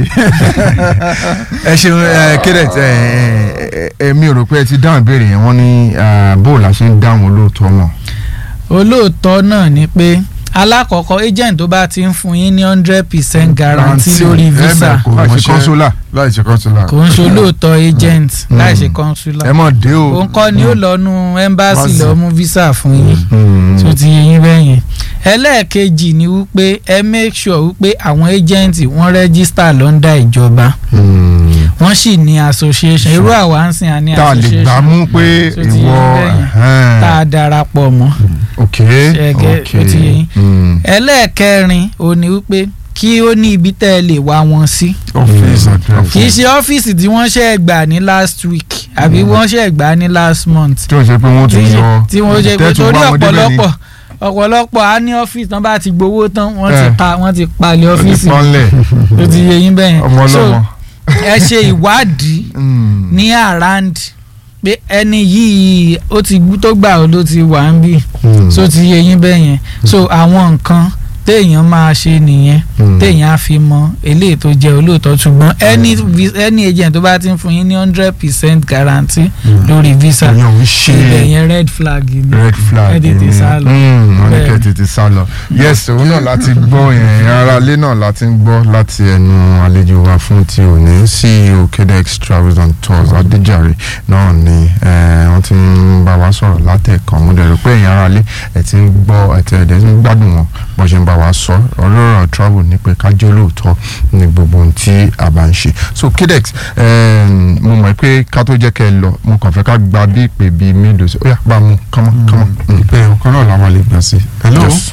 ẹ ṣeun ẹ kéde ẹ ẹ ẹ mi ò rò pé ẹ ti dáhùn ìbéèrè yẹn wọ́n ní bóòlù la ṣe ń dáhùn olóòótọ́ wọn. olóòótọ́ náà ni pé alákọ̀ọ́kọ́ agent tó bá ti ń fún yín ní hundred percent guarantee Guarantee. lórí visa Ẹ̀bẹ̀ kò láì ṣe mọṣẹ́. kọ́nsólà láì ṣe kọ́ńsólà. kò ń ṣe olóòótọ́ agent Mm. láì ṣe ẹ consular mọ̀ dé o. òun kọ́ ni ó lọ nu embassy Embassy. lọ mú visa fún yín Hmm. tó ti yé yín bẹ́ẹ̀ yẹn ẹlẹ́ẹ̀kejì ni wípé ẹ make sure wípé àwọn agent wọ́n register lọ́ndà ìjọba Hmm. wọ́n sì ní association irú àwa ń sìn à ní tá a lè gbà association mú pé tó ti yé ìwọ bẹ́ẹ̀ yẹn. ẹ̀hẹ́n. tá a darapọ̀ mọ́ ok Ṣẹ̀gẹ́, ok ó ti yé yín. Hmm. ẹlẹ́ẹ̀kẹrin ò ní wípé kí ó ní ibi tẹ́ ẹ lè wá wọn sí ọ́fíìsì address. kì í ṣe ọ́fíìsì tí wọ́n ṣe gbà ní last week àbí wọ́n ṣe gbà ní last month tí o ṣe pé wọ́n tún yọ tí wọ́n ṣe pé tẹ́tù torí wá wọn débẹ̀ ni. ọ̀pọ̀lọpọ̀ ọ̀pọ̀lọpọ̀ á ní ọ́fíìsì tán bá ti gbowó tán wọ́n ti Eh. pa wọ́n ti palẹ̀ ọ́fíìsì pọ́nlẹ̀ tó ti yé yín bẹ́yẹn ọmọ so ọlọ́mọ. ẹ ṣe ìwádìí Hmm. ní around pé ẹni yìí ó ti gbú tó gbà ó ló ti wà ń bì Hmm. so ti yé yín bẹ́yẹn so àwọn nǹkan téèyàn máa ṣe nìyẹn Hmm. téèyàn á fi mọ eléyìí tó jẹ́ olóòótọ́ ṣùgbọ́n any vi- any agent tó bá ti ń fún yín ní hundred percent guarantee lórí visa ìyẹn ò ń ṣe ilẹ̀ yẹn red flag ni red flag ẹ tètè ni. sá lọ. Hmm, wọ́n ní Bẹ́ẹ̀. kẹ́ tètè sá lọ. yes òun náà láti gbọ́ yẹn ara ilé náà láti ń gbọ́ láti ẹnu àlejò wa fún ti òní ceo kedex travels and tours adéjàre náà ni eh, wọ́n ti ń bá wa sọ̀rọ̀ látẹ̀kàn mo dẹ̀ rò pé ẹ̀yin ara ilé ẹ̀ ti ń gbọ́ ẹ̀ ti ẹ̀dẹ̀ ń gbádùn wọn bó ṣe ń bá wa sọ ọlọ́rọ̀ travel ní pé ká jẹ́ olóòótọ́ ní gbogbo ohun tí a bá ń ṣe so kedex eh, mo mọ̀ pé ká tó jẹ́ kẹ́ ẹ lọ mo kàn fẹ́ ká gba bí ìpè bíi mélòó sí ó yá bá a mú kọ́mọ́ kọ́mọ́. Mm. ìpè ọkàn náà làwọn lè gbà sí. hello Yes.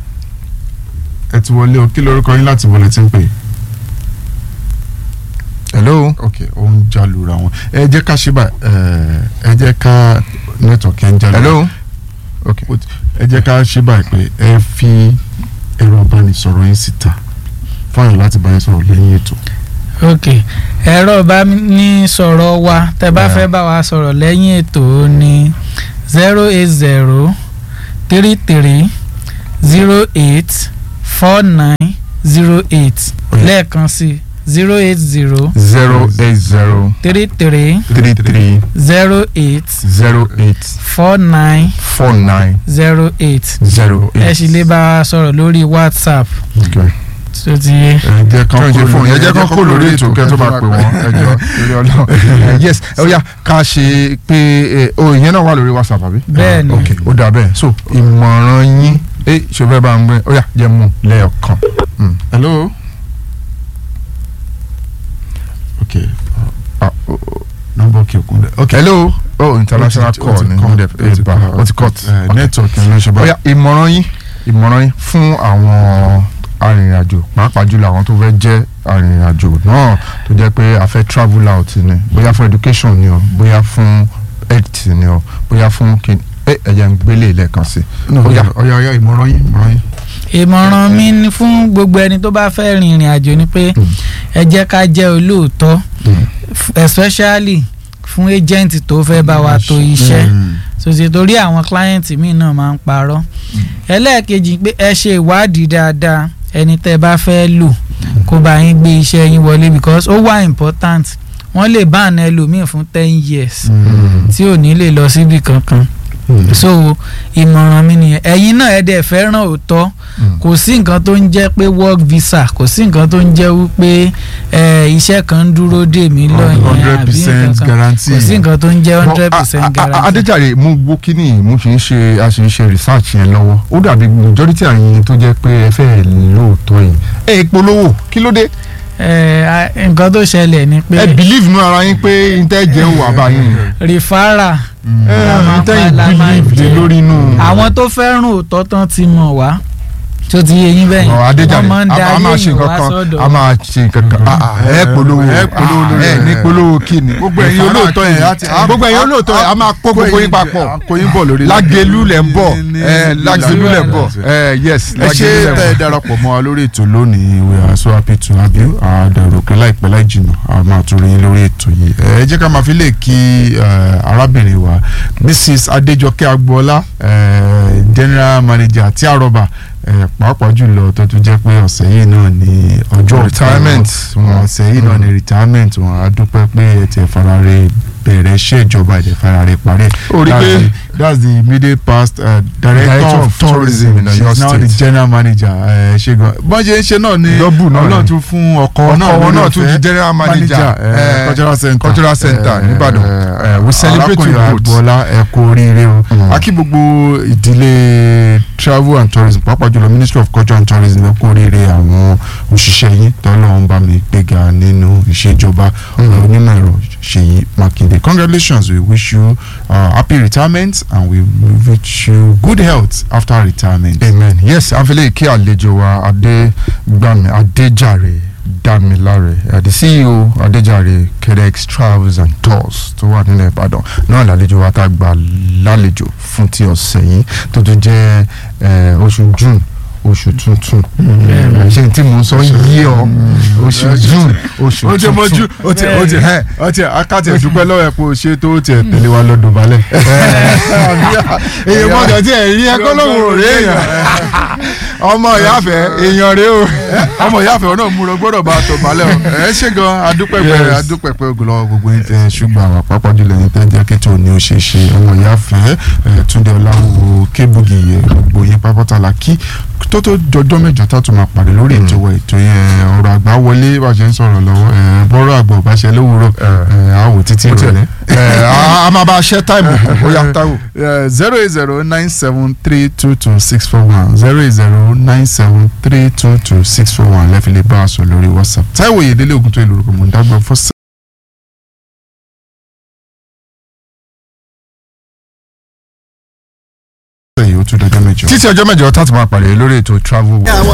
ẹ ti wọlé o kí lorúkọ yín láti wọlé tí ń pè. hello. ok ó ń jalura wọn ẹ jẹ́ ká ṣe báyìí ẹ jẹ́ ká network ẹ ń jalura hello. ok ẹ jẹ́ ká ṣe báyìí pé ẹ fi ẹ̀rọ ìbánisọ̀rọ̀ yín síta fáwọn láti bá yín sọ̀rọ̀ lẹ́yìn ètò. ok ẹ̀rọ bá ní sọ̀rọ̀ wa tẹ́ bá fẹ́ bá wa sọ̀rọ̀ lẹ́yìn ètò ó ní zero eight zero three three zero eight four nine zero eight lẹ́ẹ̀kan sí zero eight zero zero eight zero three three three three zero eight zero eight four nine four nine zero eight zero ẹ eight. sì lè bá wa sọ̀rọ̀ lórí whatsapp Okay. tó ti yé. ẹ jẹ́ kàn ṣe fún yẹn jẹ́ kán kó lórí ètò kẹ́ tó máa pè wọ́n ẹjọ́ lórí ọlọ́run yes ó yá ká ṣe pé eh, o ìyẹn náà wà lórí whatsapp àbí. Bẹ́ẹ̀ ni. ok ó dà bẹ́ẹ̀ so ìmọ̀ràn yín ẹ ṣe fẹ́ bá ń gbé ó yá jẹ́ mú lẹ́ẹ̀kan. Mm. hello. ok Ah, oh, oh. nọ́mbà òkè òkun dẹ. ok hello oh international Ó ti- ó call ti ni cut, mo dẹ̀ ó ti ẹ bá cut. ó ti cut. Eh, Ok. network ẹ ló ṣe ó báyìí. yá ìmọ̀ràn yín ìmọ̀ràn yín fún àwọn arìnrìnàjò pàápàá jùlọ àwọn tó fẹ́ jẹ́ arìnrìnàjò náà tó jẹ́ pé a fẹ́ travel out ni bóyá fún education ni o bóyá fún health ni o bóyá fún kin ẹ ẹ̀jẹ̀ ń gbélé lẹ́ẹ̀kan sí No, ó yá. ọ̀yà ọ̀yà ìmọ̀ràn yín ìmọ̀ràn yín. ìmọ̀ràn mi ni fún gbogbo ẹni tó bá fẹ́ rin ìrìn àjò ni pé ẹ jẹ́ ká jẹ́ olóòótọ́ f- especially fún agent tó fẹ́ bá wa to iṣẹ́ Mm. sòsì torí àwọn client mi náà máa ń parọ́ ẹlẹ́ẹ̀kejì pé ẹ ṣe ìwádìí dáadáa ẹni tẹ́ bá fẹ́ lò kó bá yín gbé iṣẹ́ yín wọlé because ó wà important wọ́n lè bá àna ẹlòmíì fún ten years tí ò ní lè lọ síbi kankan so ìmọ̀ràn mi nìyẹn ẹ̀yin náà ẹ̀ dẹ̀ fẹ́ràn òótọ́ kò sí nǹkan tó ń jẹ́ pé work visa kò sí nǹkan tó ń jẹ́ wípé ẹ, iṣẹ́ kan ń dúró dè mí lọ́yìn hundred àbí percent nǹkan kan guarantee. kò sí nǹkan tó ń jẹ́ hundred Well, percent a- a- a- guarantee. Adéjàre mo gbọ́ kínní mo fi ń ṣe a sì ń ṣe research yẹn lọ́wọ́ ó dàbí majority àyìn tó jẹ́ pé ẹ fẹ́ lóòótọ́ yìí ẹ polówó kí ló dé ẹ, a- nǹkan tó ṣẹlẹ̀ ni pé ẹ believe nú ara yín pé n tẹ́ jẹ́ òwò àbáyín rìfárà ẹ La máa n tẹ́ pa- la máa believe lé jẹ. lórí inú. àwọn tó fẹ́ràn òótọ́ tán ti mọ̀ wá tó ti yé yín bẹ́yìn Ọ̀, Adéjàre wọ́n máa ń a- da a máa ayé ṣe yìí wá nǹkan kan sọ́dọ̀ a máa ṣe nǹkan kan Ah, ah, ẹ polówó ẹ polówó Ah, lórí ẹ ẹ. ní polówó kíni gbogbo ẹ̀yin olóòótọ́ yẹn á ti- á- gbogbo ẹ̀yin á- olóòótọ́ yẹn a máa kó gbogbo yín papọ̀ kó yín bọ̀ lórí lágẹ̀lú lẹ̀ ń bọ̀ ní- ẹ ní- lágẹ̀lú lẹ̀ ń bọ̀ ní- ẹ yes ẹ ṣe lágẹ̀lú lẹ̀ ń tẹ́ ẹ bọ̀. darapọ̀ mọ́ wa lórí ètò lónìí we are so happy to have you àdàrò pé láìpẹ́ láì jìnnà a máa tún rí yín lórí ètò yìí ẹ jẹ́ ká máa fi lè kí eh, arábìnrin wa mrs adéjọkẹ́ agboola eh, general manager tí àrọ́bà eh, pàápàá jùlọ tó tún jẹ́ pé ọ̀sẹ̀ yìí náà ni ọjọ́ Retirement wọn wọn. ọ̀sẹ̀ yìí náà ni retirement wọn a dúpẹ́ pé ẹ ti farare bẹ̀rẹ̀ iṣẹ́ ìjọba ẹ̀ farare parí Ó rí That's pé- the- that's the immediate past uh, director, Director of of tourism tourism in she Oyo is now the State. general manager ẹ ṣe gan bọ́n ṣe ń ṣe náà ni Double náà ọlọ́run ni. tún fún ọkọ ọkọ náà wọn lórí náà tún di ọ̀fẹ́. general manager eh, eh, cultural center cultural center Eh, nìbàdàn eh, Eh, we celebrate you arákùnrin both. agboola ẹ kú oríire o Mm. a kí gbogbo ìdílé travel and tourism pàápàá jùlọ ministry of culture and tourism ẹ kú oríire àwọn òṣìṣẹ́ yín tọ́lọ́run bá mi gbéga nínú ìṣèjọba Mm. onímọ̀ ẹ̀rọ ṣèyí mákindé congratulations we wish you uh, happy retirement and we wish you good health after retirement. amen yes afẹ́lẹ́ kí àlejò wa adégbàmí adéjàre dámiláre uh, the ceo adéjàre kedex travels and tours tó wà nílẹ̀ ìbàdàn náà lálejò wa tá a gbà lálejò fún ti ọ̀sẹ̀ yìí tó tún jẹ́ eh, oṣù june oṣù tuntun Eh, ṣé n tí mo ń sọ yí ọ oṣù june oṣù ó ti mọ ju tuntun ó ti ó ti Eh, ó ti akáti ẹ̀dúpẹ́ lọ́wọ́ ẹ̀ pé o ṣe tó tiẹ̀ tẹ̀lé wa lọ́dún balẹ̀. èèyàn gbọ́dọ̀ tí ẹ rí ẹkọ lóhùn òré èèyàn ọmọ ìyáfẹ́ èèyàn rèé o. ọmọ ìyáàfẹ́ ọ̀nà múra gbọ́dọ̀ bá a tọ̀ balẹ̀ o ẹ ṣe gan adúpẹ̀pẹ̀ Yes. adúpẹ̀pẹ̀ ògùnlọ́wọ́ gbogbo yín tẹ ṣùgbọ́n àwọn àpapọ̀ jùlọ yín tẹ jẹ́ kí tó ní o ṣe ṣe ọmọ ìyáàfẹ́ ẹ, Túndé Ọláwúwo Kébùgì yẹ gbogbo yín pápátá la kí tó tó jọjọ́ mẹ́jọ tá a tún máa pàdé lórí ètò wa ètò yẹn ọ̀rọ̀ àgbà wọlé bá a ṣe ń sọ̀rọ̀ lọ́wọ́ ẹ, bọ́rọ̀ àgbà ò bá ṣe lówùúrọ̀ ẹ, àwò títí ìrọ̀lẹ́ ẹ a máa bá a ṣẹ́ táìmù kù ó yá táìmù. zero eight zero nine seven three two two six four one zero eight zero nine seven three two two six four one lẹ́fi lè bá a sọ lórí whatsapp táìwò yèdélé ogun tó yẹ lórúkọ mọ̀ ń dágbà fọ́sẹ̀. yìí ó tún dọjọ́ mẹ́jọ. títí ọjọ́ mẹ́jọ tá a ti máa pàdé lórí ètò travel. àwọn